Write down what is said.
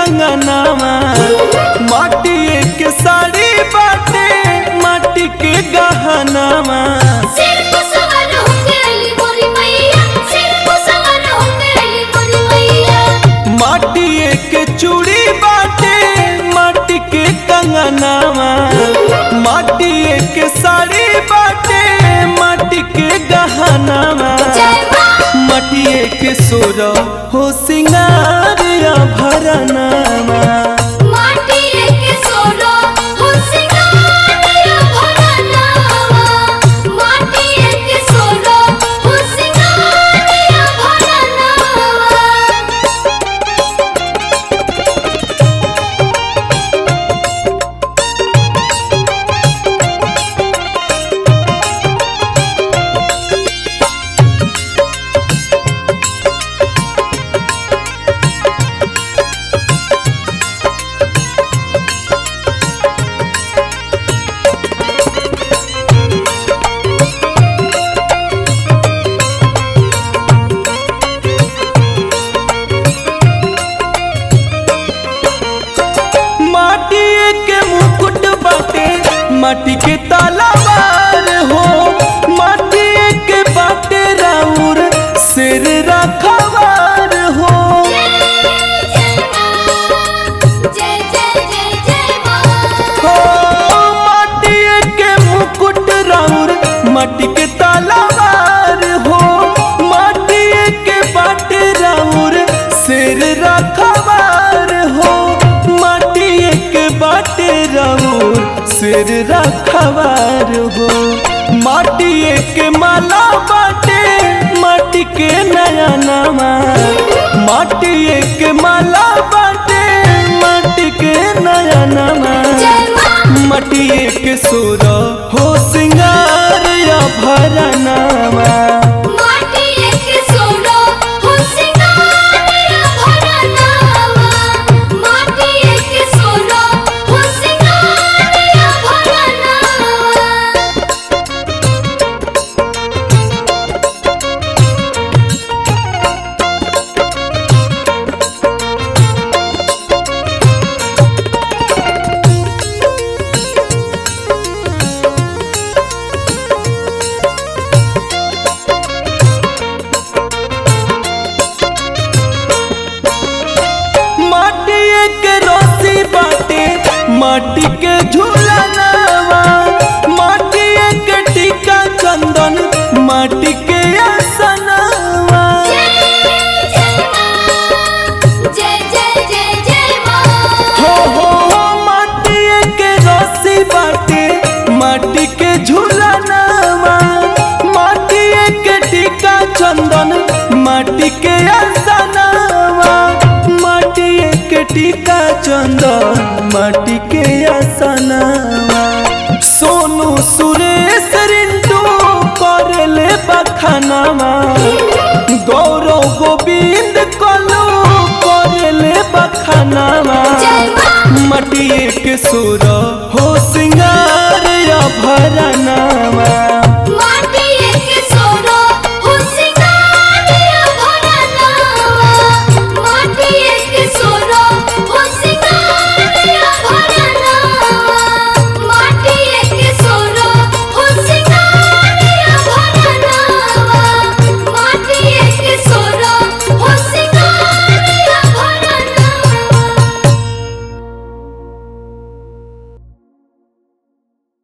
कंगनावा माटिए के साड़ी बाटे माटी के गहनावा सिर को सवर होके अली मोरी मैया सिर को सवर होके अली मोरी मैया माटिए के चूड़ी बाटे माटी के कंगनावा माटिए के साड़ी बाटे माटी के गहनावा जय मां मटिए के सोर हो सिंगार भरनावा माटी के सोलो हो सिंगारिया भरनावा माटी के सोलो हो सिंगारिया भरनावा माटिए के मुकुट बाटे माटी के तलवार हो माटिए के बाटे राउर सिर रखवार हो जय जय जय जय मां हो माटिए के मुकुट राउर माटी के तलवार हो माटिए के बाटे राउर सिर रखवार हो माटिए के बाटे राउर सिर रखवार हो माटिए के माला बाटे माटी के नया नवा माटिए के माला बाटे माटी के नया नवा जय मां मटिए के सुर हो सिंगार या भरनावा माटी के सोलो हो सिंगारिया भरनावा माटी के सोलो हो सिंगारिया भरनावा माटिए के रोसी बाटे माटी के झूलनावा माटिए के टीका चंदन माटी के आसनावा जय जय जय जय मां हो हो हो माटिए के रोसी बाटे माटी के झूलनावा माटिए के टीका चंदन माटी के आसनावा माटिए के टीका चंदन माटी के आसनावा सोनू सुरेश रिंटू करले बखानावा गौरव गोविंद कलू करले बखानावा जय मां मटिए के सुर